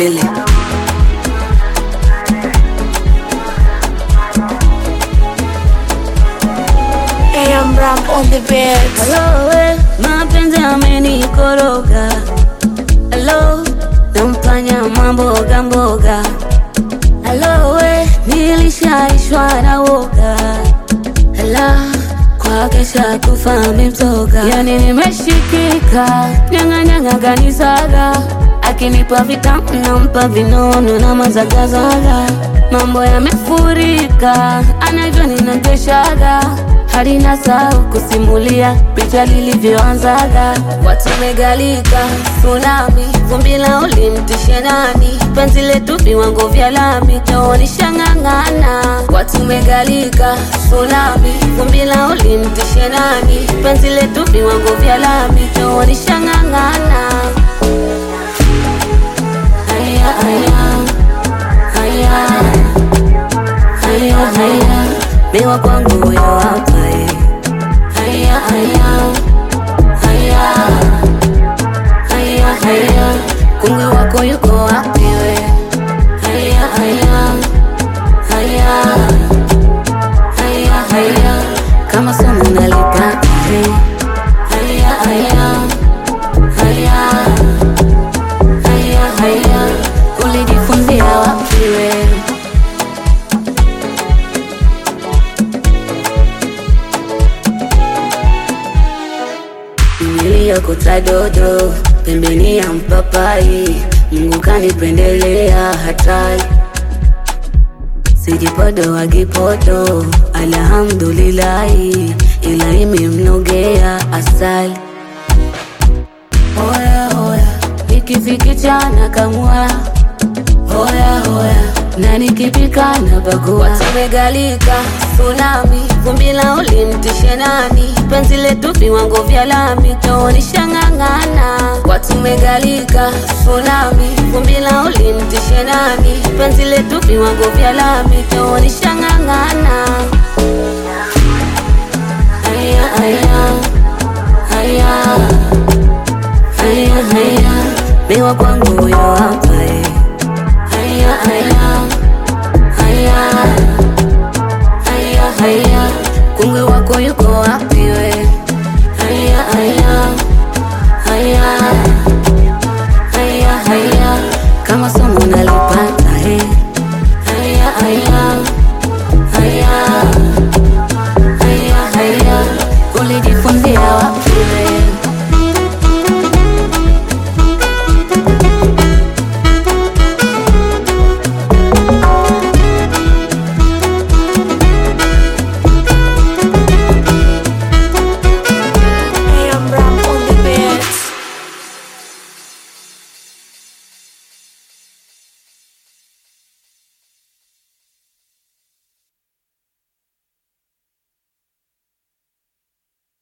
milele. AM Ram on the beat. Hello, we, mapenzi amenikoroga. Hello, nampanya mamboga mboga. Hello, we, nilishaishwa na woga. Hello, kwa kesha kufa mimtoga. Yani nimeshikika, nyanga nyanga ganisaga. Akinipa vitamu nampa vinono na mazagazaga. Mambo yamefurika, anavyo ninateshaga hadi nasahau kusimulia picha lilivyoanzaga. Watu megalika tsunami, vumbi la ulimtishe nani? Penzi letu viwango vya lami, taonisha ng'ang'ana. Watu megalika tsunami, vumbi la ulimtishe nani? Penzi letu viwango vya lami, taonisha ng'ang'ana. Haya, haya, haya, haya, haya, bewa kwangu huyo hapa eh. Haya, haya, haya, haya, haya, kungwi wako yuko wapi we? Haya, haya, haya, haya, haya, kama somo nalitaka eh. Haya, haya, haya, haya, haya, ulijifunzia wapi we? niliyokota dodo pembeni ya mpapai, Mungu kanipendelea hatari, sijipodo wagipodo, alhamdulillahi, ila imemnogea asali. Hoya hoya, ikifikichana kamwa hoya hoya, na nikipika na bagua. Watu megalika tsunami, vumbi la ulimtishe nani? Penzi letu viwango vya lami, taonisha ng'ang'ana. Watu megalika tsunami, vumbi la ulimtishe nani? Penzi letu viwango vya lami, taonisha ng'ang'ana. Haya haya haya haya haya, bewa kwangu huyo hapa eh. Haya haya haya haya haya, kungwi wako yuko wapi?